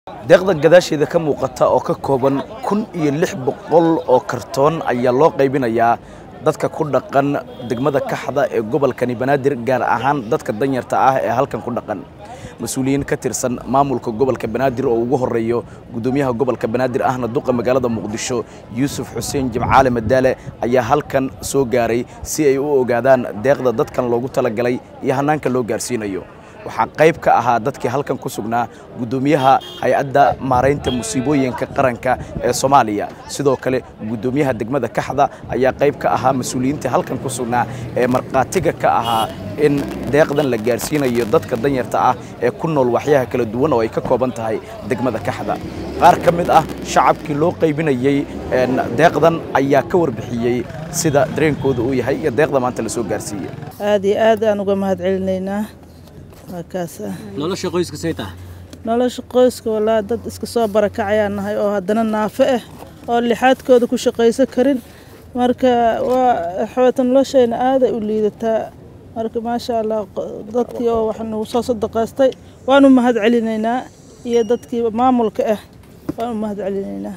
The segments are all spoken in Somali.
deeqda gadaasheeda ka muuqata oo ka kooban kun iyo lix boqol oo kartoon ayaa loo qaybinayaa dadka ku dhaqan degmada kaxda ee gobolkani banaadir gaar ahaan dadka danyarta ah ee halkan ku dhaqan mas-uuliyiin ka tirsan maamulka gobolka banaadir oo ugu horeeyo gudoomiyaha gobolka banaadir ahna duqa magaalada muqdisho yuusuf xuseen jimcaale madaale ayaa halkan soo gaaray si ay u ogaadaan deeqda dadkan loogu talagalay iyo hannaanka loo gaarsiinayo waxaa qayb ka ahaa dadkii halkan ku sugnaa guddoomiyaha hay-adda maaraynta musiibooyinka qaranka ee soomaaliya sidoo kale guddoomiyaha degmada kaxda ayaa qayb ka ahaa mas-uuliyiintii halkan ku sugnaa ee markhaatiga ka ahaa in deeqdan la gaarsiinayo dadka danyarta ah ee ku nool waxyaha kala duwan oo ay ka kooban tahay degmada kaxda qaar ka mid ah shacabkii loo qaybinayey deeqdan ayaa ka warbixiyey sida dareenkooda uu yahay iyo deeqda maanta la soo gaarsiiyey aad iyo aad aan uga mahad celinaynaa waa kaas ah nolosha qoyska say tahay nolosha qoyska walaa dad iska soo barakacayaan nahay oo haddana naafo ah oo lixaadkooda ku shaqaysan karin marka waa xawata noloshayna aaday u liidataa marka maasha allah dadkii oo wax nagu soo sadaqaystay waanu mahad celinaynaa iyo dadkii maamulka ah waanu mahad celinaynaa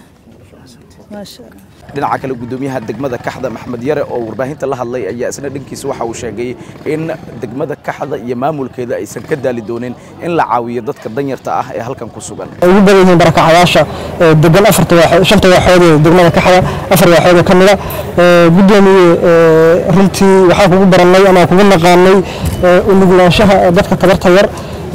maasha allah dhinaca kale guddoomiyaha degmada kaxda maxmed yare oo warbaahinta la hadlay ayaa isna dhankiisa waxa uu sheegay in degmada kaxda iyo maamulkeeda aysan ka daali doonin in la caawiyo dadka danyarta ah ee halkan ku sugan ay ugu badan yihiin barakacayaasha degan afarta waaxood shanta waaxood ee degmada kaxda afar waaxood oo ka mida guddoomiye runtii waxaan kugu barannay ama kugu naqaanay u nuglaanshaha dadka tabarta yar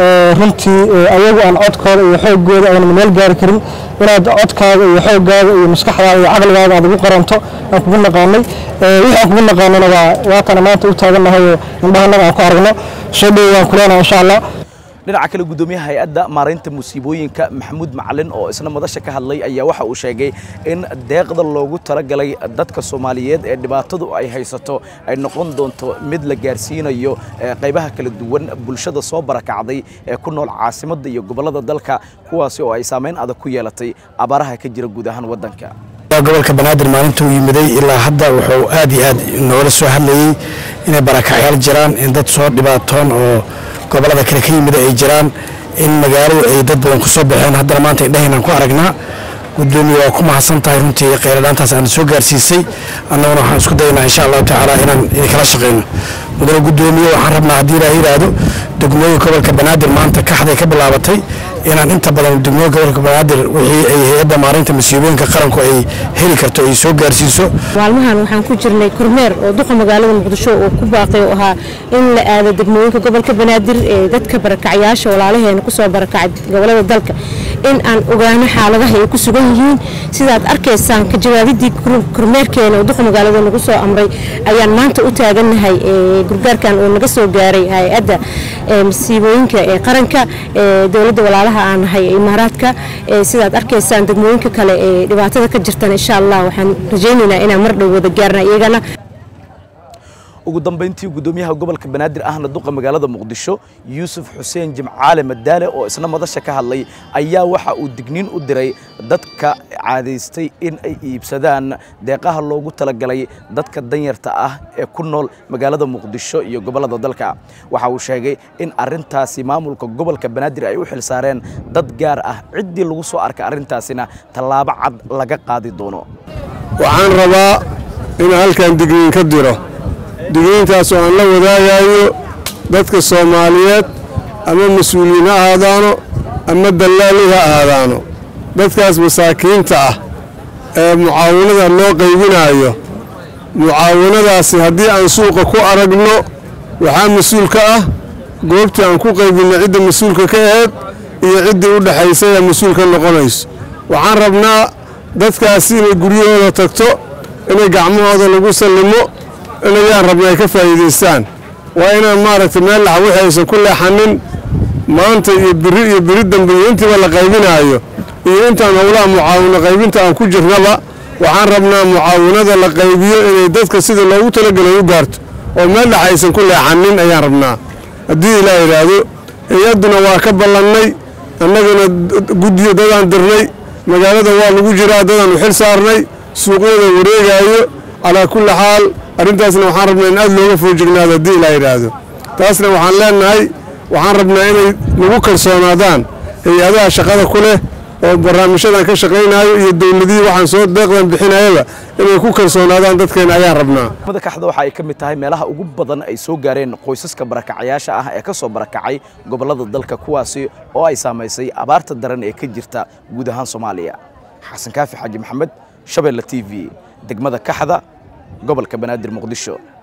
runtii ayagu aan codkooda iyo xoogooda aynan meel gaari karin inaad codkaaga iyo xoogaaga iyo maskaxdaada iyo caqligaaga aad ugu qaranto aan kugu naqaanay wixii aan kugu naqaanana waa waatana maanta u taagannahay oo indhahanaga aan ku aragno soo dhowo waan kuleenaha insha allah dhinaca kale guddoomiyaha hay-adda maaraynta musiibooyinka maxamuud macalin oo isna madasha ka hadlay ayaa waxa uu sheegay in deeqda loogu talagalay dadka soomaaliyeed ee dhibaatadu ay haysato ay noqon doonto mid la gaarsiinayo qaybaha kala duwan bulshada soo barakacday ee ku nool caasimadda iyo gobollada dalka kuwaasi oo ay saamayn adag ku yeelatay abaaraha ka jira guud ahaan waddanka gobolka banaadir maalinta uu yimiday ilaa hadda wuxuu aad iyo aad noola soo hadlayey inay barakacyaal jiraan in dad soo dhibaatoon oo gobollada kale ka yimida ay jiraan in magaaladu ay dad badan ku soo baxeen haddana maanta indhahaynaan ku aragnaa gudoomiye waa ku mahadsan tahay runtii kheyradhaantaas aana soo gaarsiisay annaguna waxaan isku daynaa insha allahu tacaala inaan kala shaqayno mudane gudoomiye waxaan rabnaa haddii ilaa yidhaahdo degmooyinka gobolka banaadir maanta kaxday ka bilaabatay inaan inta badan degmooyinka gobolka banaadir wixii ay hay-adda maarinta masiibooyinka qaranku ay heli karto ay soo gaarsiiso maalmahan waxaan ku jirnay kormeer oo duqa magaalada muqdisho uu ku baaqay oo ahaa in la aado degmooyinka gobolka banaadir ee dadka barakacyaasha walaalaheena kusoo barakacay gobolada dalka in aan ogaano xaaladaha ay ku sugan yihiin sidaad arkaysaan ka jawaabidii kormeerkeena oo duqa magaalada nagu soo amray ayaan maanta u taagannahay gurgaarkan oo naga soo gaaray hay-adda masiibooyinka ee qaranka dowladda walaalaha aan nahay imaaraadka sidaad arkaysaan degmooyinka kale ee dhibaatada ka jirtan insha allah waxaan rajaynaynaa inaan mar dhow wada gaarna iyagana ugu dambayntii guddoomiyaha gobolka banaadir ahna duqa magaalada muqdisho yuusuf xuseen jimcaale madaale oo isna madasha ka hadlay ayaa waxa uu digniin u diray dadka caadaystay in ay iibsadaan deeqaha loogu talagalay dadka danyarta ah ee ku nool magaalada muqdisho iyo gobollada dalka waxa uu sheegay in arintaasi maamulka gobolka banaadir ay u xilsaareen dad gaar ah ciddii lagu soo arkay arrintaasina tallaabo cad laga qaadi doono waxaan rabaa inaan halkan digniin ka diro digniintaas oo aan la wadaagayo dadka soomaaliyeed ama mas-uuliyiin ha ahaadaano ama dallaali ha ahaadaano dadkaas masaakiinta ah ee mucaawinada loo qaybinaayo mucaawinadaasi haddii aan suuqa ku aragno waxaa mas-uul ka ah goobtii aan ku qaybinno cidda mas-uulka ka aheyd iyo ciddii u dhexaysay ee mas-uulka noqonayso waxaan rabnaa dadkaasi inay guryahooda tagto inay gacmahooda lagu sallimo inayaan rabna ay ka faa'iidaystaan waa inaan maaragtay meel lax wixii aysan ku leexanin maanta iyo biri iyo biri dambe iyo intiiba la qaybinaayo iyo intaan howlaha mucaawino qaybinta aan ku jirnaba waxaan rabnaa mucaawinada la qaybiyo inay dadka sida loogu talagelay u gaarto oo meel lax aysan ku leexanin ayaan rabnaa haddii ilaa yidhaahdo hay-adduna waa ka ballannay annagana guddiyo dadaan dirnay magaalada waa lagu jiraa dadaan u xil saarnay suuqyada wareegaayo calaa kulli xaal arrintaasna waxaan rabnaa in aad looga foojignaado haddii ilaa yidhaahdo taasna waxaan leenahay waxaan rabnaa inay nagu kalsoonaadaan hay-adaha shaqada ku leh oo barnaamijyadan ka shaqaynayo iyo dowladihii waxaan soo deeqdan bixinayaba inay ku kalsoonaadaan dadkeena ayaan rabnaa degmada kaxda waxa ay ka mid tahay meelaha ugu badan ay soo gaareen qoysaska barakacayaasha ah ee ka soo barakacay gobollada dalka kuwaasi oo ay saamaysay abaarta daran ee ka jirta guud ahaan soomaaliya xasan kaafi xaaji maxamed shabeelle t v degmada kaxda gobolka banaadir muqdisho